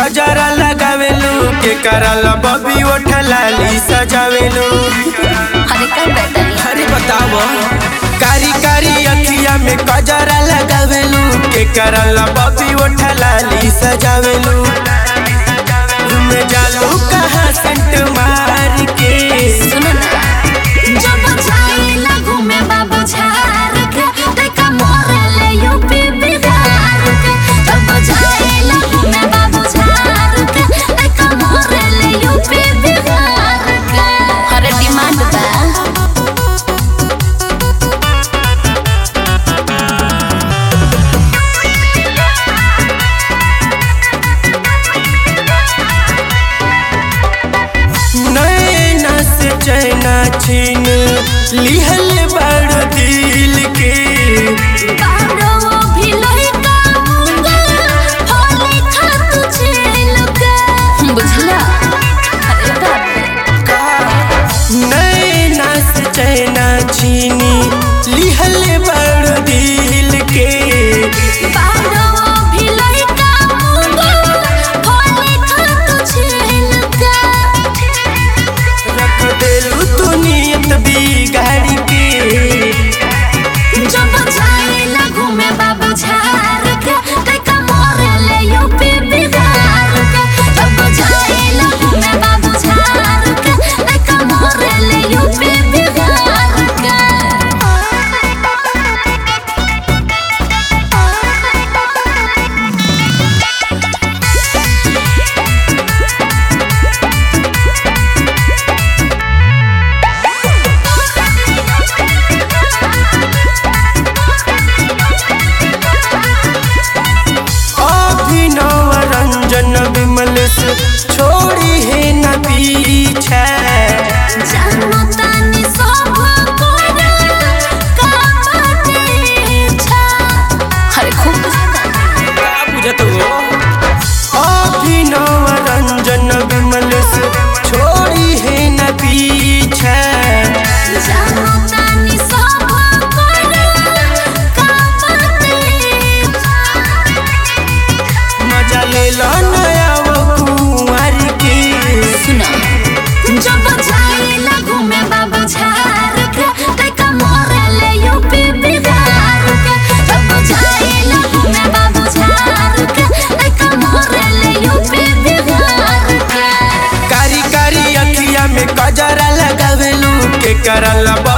कजरा लगावेलू के करला बबी ओठलाली सजावेलू अरे का बताई अरे बताओ कारी कारी अखिया में कजरा लगावेलू के करला बबी ओठलाली सजावेलू में जालू कहाँ सेंट मार के सुनो ना जब जाइला घूमे बाबू झार के देखा मोरे ले यूपी बिहार के जब जाइला घूमे बाबू झार के देखा मोरे ले यूपी बिहार के अरे डिमांड बा नैना से चैना छीन लिहल बड़ दिल के बारो भी लइका मुंगा होले खातू छेल के बुझला अरे बाप रे नैना से चैना छीनी लिहल बड़ दिल के बारो भी लइका मुंगा होले खातू छेल के रख देलू तू नियत बिगाड़ के जब जाइला घूमे बाबू झार के देखा मोरे ले यूपी बिहार के जब जाइला घूमे बाबू झार के देखा मोरे ले यूपी बिहार के अभिनव रंजन विमल से छोड़ी है न पीछे जानो तानी सब कोरा का बाटे छा अरे खूब का बुझत हो अभिनव रंजन विमल से छोड़ी है न पीछे जानो तानी सब कोरा का बाटे मजा ले लो नया वो कुंवर की सुना जब जाइला घूमे बाबू झार के देखा मोरे ले यूपी बिहार के जब जाइला घूमे बाबू झार के देखा मोरे ले यूपी बिहार के कारी कारी अखिया में कजरा लगावेलू के करला